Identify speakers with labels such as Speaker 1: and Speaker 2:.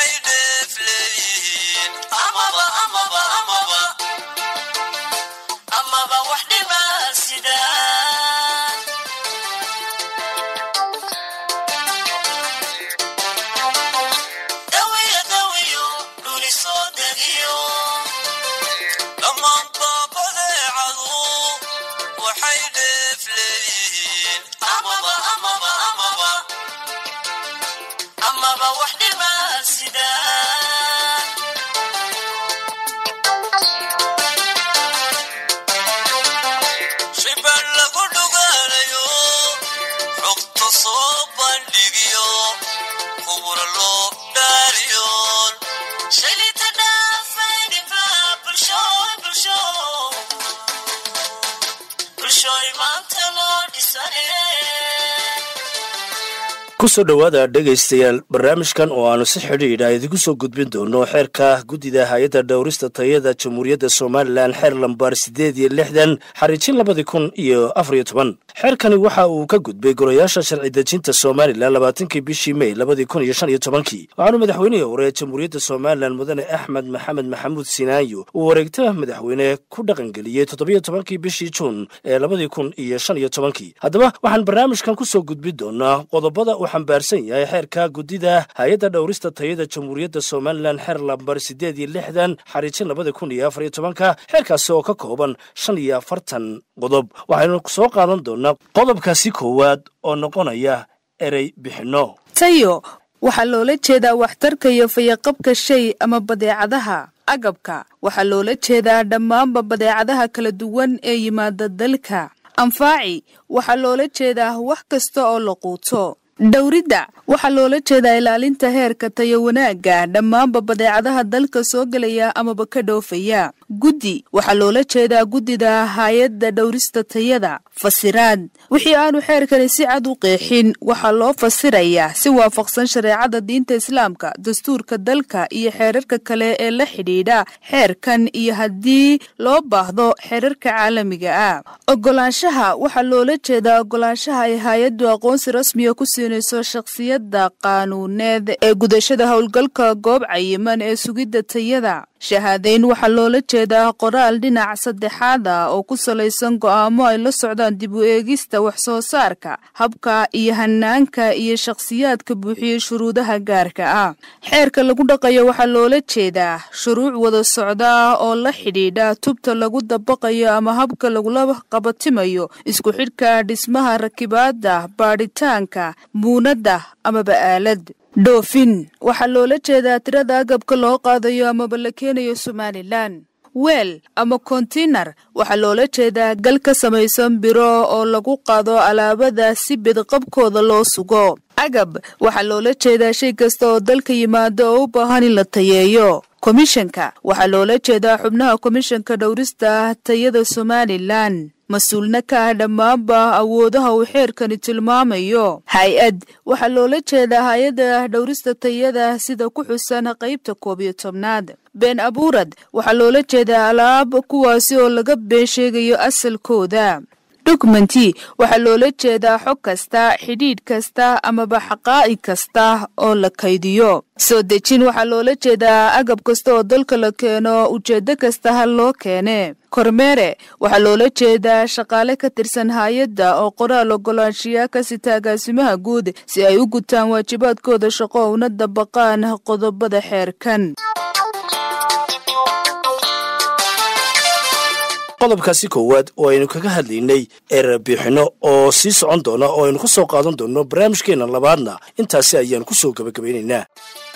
Speaker 1: waxay dheef leeyihiin amaba amaba amaba amaba wax dhiba sidaan dawiyo dawiyo dhuli soo degiyo dhammaanba badeecadu waxay dheef leeyihiin amaba amaba amaba amaba wax dhiba sidaan shibaan lagu dhugaanayo xogta soo bandhigiyo kubura loo dhaariyoon shalita dhaafayniba bulshooy bulsho bulshooy maanta loo dhisane
Speaker 2: kusoo dhowaada dhegaystayaal barnaamijkan oo aanu si xidhiidha idinku soo gudbin doono xeerka guddida hay-adda dhowrista tayada jamhuuriyadda somalilan xeer lambar siddeed iyo lixdan xariijin labadii kun iyo afariyo toban xeerkani waxa uu ka gudbay golayaasha sharci dejinta somalilan labaatankii bishii mey labadii kun iyo shan iyo tobankii waxaanu madaxweynihii hore jamhuuriyadda somalilan mudane axmed maxamed maxamuud sinaayo uu wareegta madaxweyne ku dhaqangeliyey toddobiyo tobankii bishii juun ee labadii kun iyo shan iyo tobankii haddaba waxaan barnaamijkan kusoo gudbin doonaa qodobada uu xambaarsan yahay xeerka guddida hay-adda dhowrista tayada jamhuuriyadda somalilan xeer lambar siddeed iyo lixdan xariijin labada kun iyo afariyo tobanka xeerkaasi oo ka kooban shan iyo afartan qodob waxaynu soo qaadan doonaa qodobkaasi koowaad oo noqonaya erey bixinno
Speaker 3: tayo waxaa loola jeedaa waxtarka iyo fayaqabka shay ama badeecadaha agabka waxaa loola jeedaa dhammaanba badeecadaha kala duwan ee yimaada dalka anfaaci waxaa loola jeedaa wax kasta oo la quuto dhowridda waxaa loola jeedaa ilaalinta heerka tayo wanaagga dhammaanba badeecadaha dalka soo gelaya amaba ka dhoofaya guddi waxaa loola jeedaa guddida hay-adda dhowrista tayada fasiraad wixii aanu xeerkani si cad u qeexin waxaa loo fasirayaa si waafaqsan shareecada diinta islaamka dastuurka dalka iyo xeerarka kale ee la xidhiidha xeerkan iyo haddii loo baahdo xeerarka caalamiga ah ogolaanshaha waxaa loola jeedaa ogolaanshaha ay hay-addu aqoonsi rasmiga ku siinayso shakhsiyadda qaanuuneed ee gudashada howlgalka goob cayiman ee sugidda tayada shahaadayn waxaa loola jeedaa qoraal dhinac saddexaad ah oo ku salaysan go'aamo ay la socdaan dib u eegista wax soo saarka habka iyo hanaanka iyo shakhsiyaadka buuxiyey shuruudaha gaarka ah xeerka lagu dhaqayo waxaa loola jeedaa shuruuc wada socda oo la xidhiidha tubta lagu dabaqayo ama habka lagula qabatimayo isku xidhka dhismaha rakibaadda baadhitaanka muunadda amaba aalad dhoofin waxaa loola jeedaa tirada agabka loo qaadayo amaba la keenayo somalilan weel ama kontinar waxaa loola jeedaa gal ka samaysan biro oo lagu qaado alaabada si bidqabkooda loo sugo agab waxaa loola jeedaa shay kasta oo dalka yimaado oo u baahan in la tayeeyo komishanka waxaa loola jeedaa xubnaha komishanka dhowrista tayada somalilan mas-uulna ka ah dhammaanba awoodaha uu xeerkani tilmaamayo hay-ad waxaa loola jeedaa hay-adda dhowrista tayada sida ku xusan qaybta koob iyo tobnaad been abuurad waxaa loola jeedaa alaab kuwaasi oo laga been sheegayo asalkooda dokumenti waxaa loola jeedaa xog kasta xidhiidh kasta amaba xaqaa'ig kasta oo la kaydiyo soo dejin waxaa loola jeedaa agab kasta oo dalka la keeno ujeeddo kasta ha loo keene kormeere waxaa loola jeedaa shaqaale ka tirsan hay-adda oo qoraal ogolaanshiya ka sita agaasimaha guud si ay u gutaan waajibaadkooda shaqo una dabaqaan qodobada xeerkan
Speaker 2: qodobkaasi koowaad oo aynu kaga hadlaynay erebixinno oo sii socon doona oo aynu ka soo qaadan doonno barnaamijkeenna labaadna intaasi ayaan ku soo gebagabaynaynaa